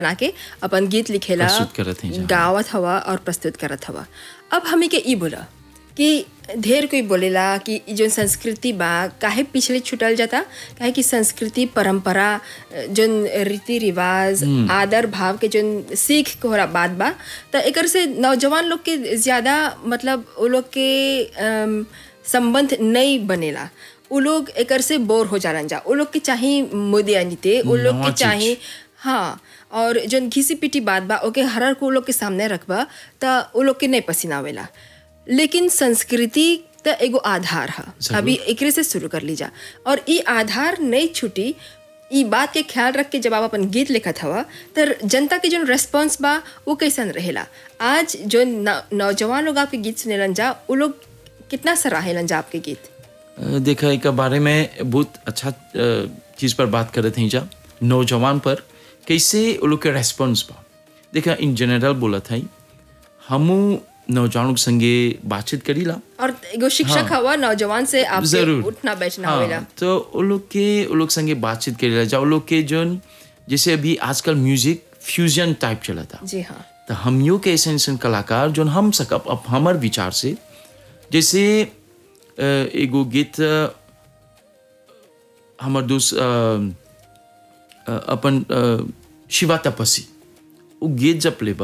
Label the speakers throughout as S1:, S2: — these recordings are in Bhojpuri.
S1: बना के अपन गीत लिखेला
S2: प्रस्तुत करत हैं जहाँ।
S1: गावत हवा और प्रस्तुत करत हवा अब हमी के ई बोला कि ढेर कोई बोलेला कि ई जोन संस्कृति बा काहे पिछले छुटल जाता काहे कि संस्कृति परंपरा जोन रीति रिवाज आदर भाव के जोन सीख के होला बात बा त एकर से नौजवान लोग के ज़्यादा मतलब वो लोग के अम, संबंध नहीं बनेला उ लोग एकर से बोर हो जालन जा उ लोग के चाही मुदे नीते उ लोग
S2: नवा
S1: के
S2: चीज।
S1: चाही हाँ और जौन घिसी पिटी बात बा ओके हर को उ लोग के सामने रखबा त उ लोग के नहीं पसीना आवेला लेकिन संस्कृति त एगो आधार है
S2: जरूर।
S1: अभी एकरे से शुरू कर लीजा और ई आधार नहीं छूटी ई बात के ख्याल रख के जब आप अपन गीत लिखत हवा तो जनता के जो रेस्पॉन्स बा वो कैसन रहेला आज जो न- नौजवान लोग आपके गीत सुनेलन जा उ लोग कितना सराहेलन जा आपके गीत
S2: अ, देखा एक बारे में बहुत अच्छा अ, चीज़ पर बात करत हैं जा नौजवान पर कैसे वो लोग के रेस्पॉन्स बा देखा इन जनरल बोला था हमू नौजवानों के संगे बातचीत करीला
S1: और एगो शिक्षक हवा नौजवान से आपके
S2: जरूर
S1: उठना बैठना
S2: हाँ,
S1: होवेला
S2: तो वो लोग के वो लोग संगे बातचीत करेला जा वो लोग के जो जैसे अभी आजकल म्यूजिक फ्यूजन टाइप चला था
S1: जी हाँ
S2: तो हमियों के ऐसे ऐसे कलाकार जो हम सकब अब हमार विचार से जैसे अ, एगो गीत अ, हमर दोस्त अ, अ, अपन अ, शिवा तपसी वो गीत जब लेबा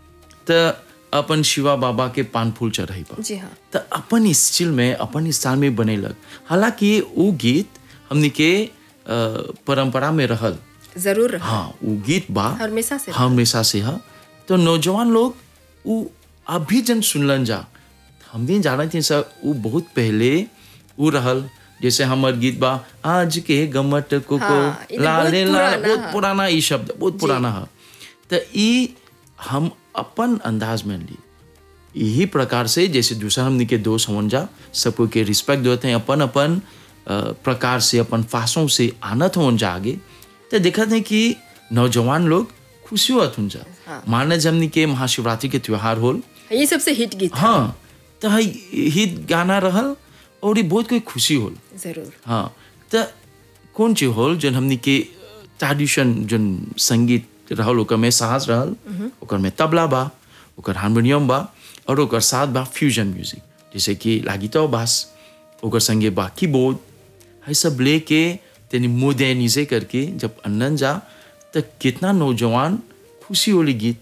S2: त अपन शिवा बाबा के पान फूल चढ़ेबा
S1: जी हाँ
S2: त अपन स्टिल में अपन स्टाइल में बनेलक हालांकि वो गीत हमनी के अ, परंपरा में रहल
S1: जरूर रहा
S2: हाँ वो गीत बा
S1: हमेशा से
S2: हमेशा से हा तो नौजवान लोग वो अभी जन सुनलन जा हम भी जाना थे सर वो बहुत पहले वो रहल जैसे हमर गीत बा आज के गमट को
S1: हाँ,
S2: को
S1: ई तो
S2: लाले
S1: बहुत
S2: ला
S1: पुराना
S2: बहुत
S1: हा।
S2: पुराना ई शब्द बहुत पुराना है तो ई हम अपन अंदाज में ली यही प्रकार से जैसे दूसरा हमने के दोस्त होवन जा सबको के रिस्पेक्ट देते हैं अपन अपन अ, प्रकार से अपन फासों से आनत होवन जा आगे तो देखते हैं कि नौजवान लोग खुशी होत हों जा माने जमनी के महाशिवरात्रि के त्योहार होल
S1: ये सबसे हिट गीत है।
S2: हाँ तो हित गाना रहल और ये बहुत कोई खुशी होल
S1: जरूर
S2: हाँ तो कौन चीज होल जन हमनी के ट्रेडिशन जन संगीत रहल ओकर में साज रहल ओकर में तबला बा ओकर हारमोनियम बा और ओकर साथ बा फ्यूजन म्यूजिक जैसे कि लागितो बास ओकर संगे बा कीबोर्ड है सब लेके तेनी मोडर्निजे करके जब अनन जा तो कितना नौजवान खुशी होली गीत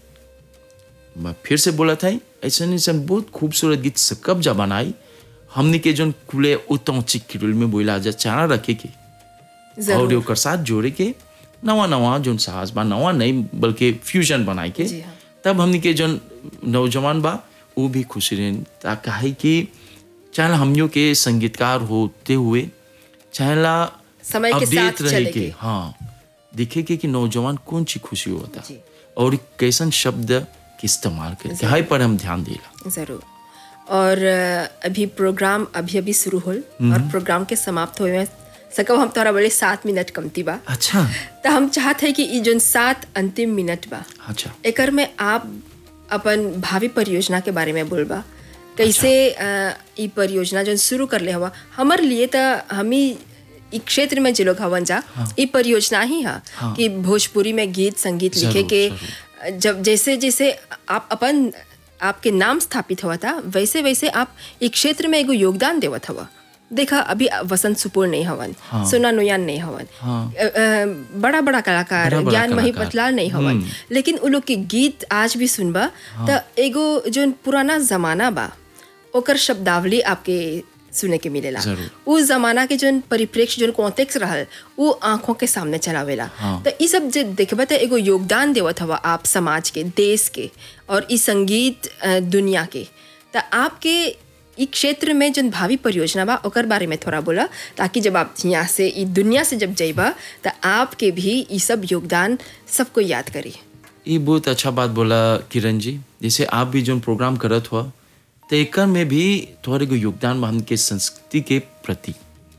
S2: मैं फिर से बोला था ऐसा नहीं सब बहुत खूबसूरत गीत सकब जा बनाई हमने के जोन कुले उतों चिक्किरुल में बोला जा चारा रखे के और
S1: जरूर
S2: ओकर साथ जोड़े के नवा नवा जोन साहस बा नवा नहीं बल्कि फ्यूजन बनाए के
S1: जी हाँ।
S2: तब हमने के जोन नौजवान बा वो भी खुश रहे ताकि है कि चाहे हमियों के संगीतकार होते हुए चाहे ला
S1: समय के
S2: update
S1: साथ
S2: रहे
S1: चले
S2: के
S1: के।
S2: हाँ देखे के कि नौजवान कौन सी खुशी होता
S1: जी।
S2: और कैसन शब्द के इस्तेमाल करके हाई पर हम ध्यान देला
S1: जरूर और अ, अभी प्रोग्राम अभी अभी शुरू होल और प्रोग्राम के समाप्त होए में सकब हम तोरा बोले सात मिनट कमती बा
S2: अच्छा
S1: तो हम चाहते हैं कि ई जोन सात अंतिम मिनट बा
S2: अच्छा
S1: एकर में आप अपन भावी परियोजना के बारे में बोलबा कैसे अ, ई परियोजना जो शुरू कर ले हवा हमर लिए तो हमी ई क्षेत्र में जे लोग हवन जा ई परियोजना ही है कि भोजपुरी में गीत संगीत लिखे
S2: जरूर,
S1: के जब जैसे जैसे आप अपन आपके नाम स्थापित हुआ था वैसे वैसे आप ई क्षेत्र में एगो योगदान देवत हवा देखा अभी वसंत सुपुर नहीं हवन सोना नुयान नहीं हवन
S2: हाँ।
S1: अ, अ, बड़ा बड़ा कलाकार
S2: बड़ा-बड़ा
S1: ज्ञान मही
S2: कलाकार।
S1: पतलाल नहीं हवन लेकिन उ लोग के गीत आज भी सुनबा त एगो जो पुराना जमाना बा ओकर शब्दावली आपके सुने के मिलेला
S2: जरूर।
S1: उ जमाना के जोन परिप्रेक्ष्य जोन कॉन्टेक्स्ट रहल उ आंखों के सामने चलावेला
S2: हाँ।
S1: तो ई सब जे देखबा त एगो योगदान देवत हवा आप समाज के देश के और ई संगीत अ, दुनिया के त आपके ई क्षेत्र में जोन भावी परियोजना बा ओकर बारे में थोड़ा बोला ताकि जब आप यहाँ से ई दुनिया से जब जइबा त आपके भी ई सब योगदान सबको याद करी
S2: ये बहुत अच्छा बात बोला किरण जी जैसे आप भी जो प्रोग्राम करत हुआ तो एकर में भी थोड़े को योगदान बा हमके संस्कृति के प्रति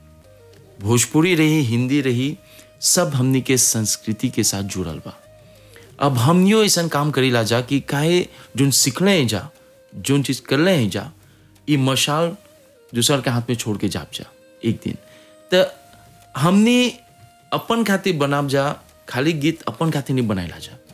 S2: भोजपुरी रही हिंदी रही सब हमनी के संस्कृति के साथ जुड़ल बा अब हमनियो ऐसा काम करी ला जा कि काहे जोन सीखले हैं जा जोन चीज करले हैं जा ये मशाल दूसर के हाथ में छोड़ के जाप जा एक दिन तो हमने अपन खातिर बनाब जा खाली गीत अपन खातिर नहीं बनाइला जा